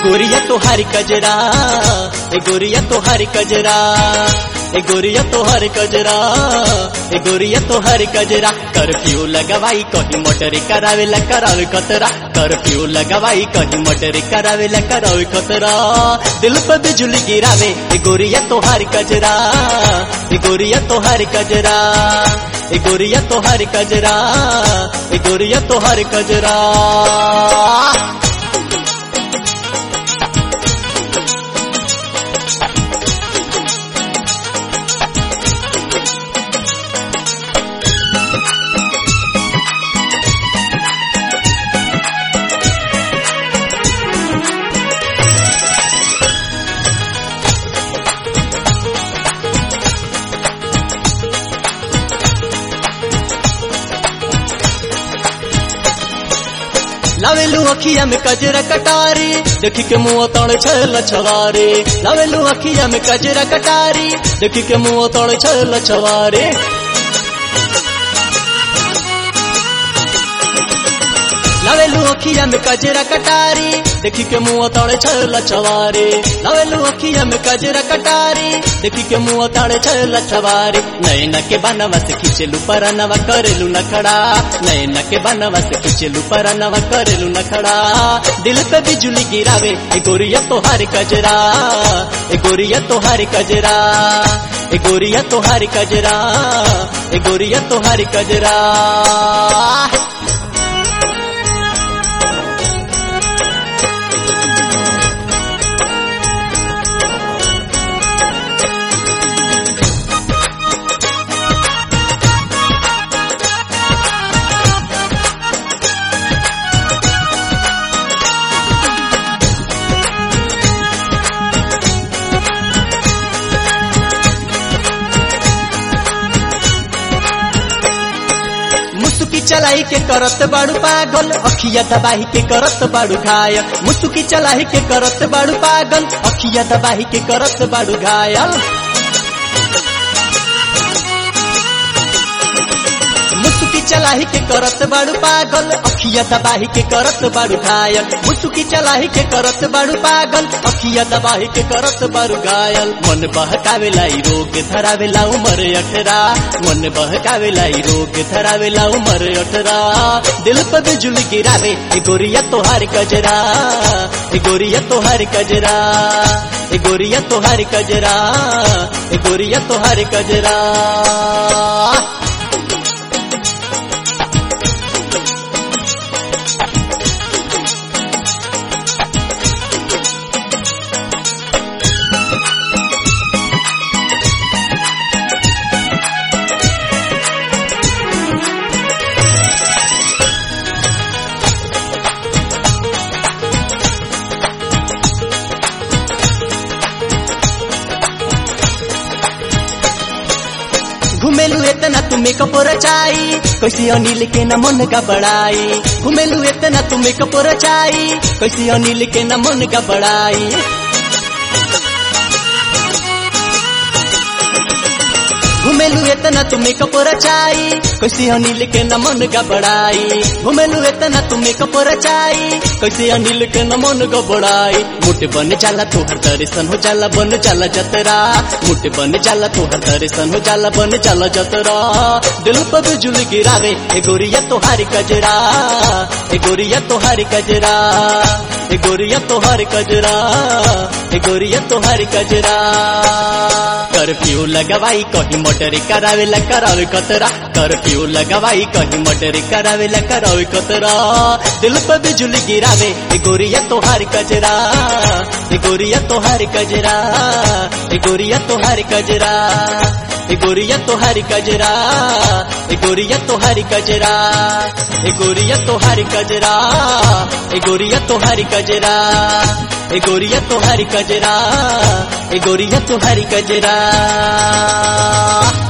गोरिया तोहारी कजरा ए गोरिया तोहारी कजरा ए गोरिया तोहारी कजरा ए गोरिया तोहारी कजरा कर्फ्यू लगवाई कहीं मोटर करावेला करावे खतरा कर्फ्यू लगवाई कहीं मोटर करावेला करावे खतरा दिल पे बिजली गिरावे ए गोरिया तोहारी कजरा ए गोरिया तोहारी कजरा ए गोरिया तोहारी कजरा ए गोरिया तोहारी कजरा लावेलू अखिया में कजरा कटारी देखी के मुंह तड़ छल छवारे लावेलू अखिया में कजरा कटारी देखी के मुंह तड़ छल छवारे लावेलू अखिया में कजरा कटारी देखी के मुंह तड़े छल छवारे लावेलू अखिया में कजरा कटारी देखी के मुंह तड़े छल छवारे नैना के बनवा से खींचलू परनवा करेलू नखड़ा नैना के बनवा से खींचलू परनवा करेलू नखड़ा दिल पे बिजुली गिरावे ए गोरिया तोहार कजरा ए गोरिया तोहार कजरा ए गोरिया तोहार कजरा ए गोरिया तोहार कजरा मुसुकी चलाई के करत बाड़ू पागल अखिया दबाही के करत बाड़ू घायल मुसुकी चलाई के करत बाड़ू पागल अखिया दबाही के करत बाड़ू घायल मुसुकी चलाही के करत बाड़ू पागल अखिया दबाही के करत बाड़ू घायल मुसुकी चलाही के करत बाड़ू पागल अखिया दबाही के करत बाड़ू घायल मन बहकावेला ई रोग धरावेला उमर अठरा मन बहकावेला ई रोग धरावेला उमर अठरा दिल पर बिजुली गिरावे ए गोरिया तोहार कजरा ए गोरिया तोहार कजरा ए गोरिया तोहार कजरा ए गोरिया तोहार कजरा घुमेलू इतना तुम्हें कपोर चाई कैसी अनिल के न मन का बड़ाई घुमेलू इतना तुम्हें कपोर चाई कैसी अनिल के न मन का बड़ाई घुमेलू इतना तुम्हें कपोर चाई कैसी अनिल के न मन का बड़ाई घुमेलू इतना तुम्हें कपोर चाई कैसे अनिल के न मन का बड़ाई मुठ बन जाला तोहर दर्शन हो जाला बन जाला जतरा मुठ बन जाला तोहर दर्शन हो जाला बन जाला जतरा दिल पर बिजुली गिरावे ए गोरिया तोहारी कजरा ए गोरिया तोहारी कजरा ए गोरिया तोहारी कजरा ए गोरिया तोहारी कजरा कर्फ्यू लगवाई कहीं मोटर करावेला करावे कतरा कर्फ्यू लगवाई कहीं मोटर करावेला करावे कतरा दिल पर बिजुली गिरावे ए गोरिया तोहार कजरा ए गोरिया तोहार कजरा ए गोरिया तोहार कजरा ए गोरिया तोहार कजरा ए गोरिया तोहार कजरा ए गोरिया तोहार कजरा ए गोरिया तोहार कजरा ए गोरिया तोहार कजरा ए गोरिया तोहार कजरा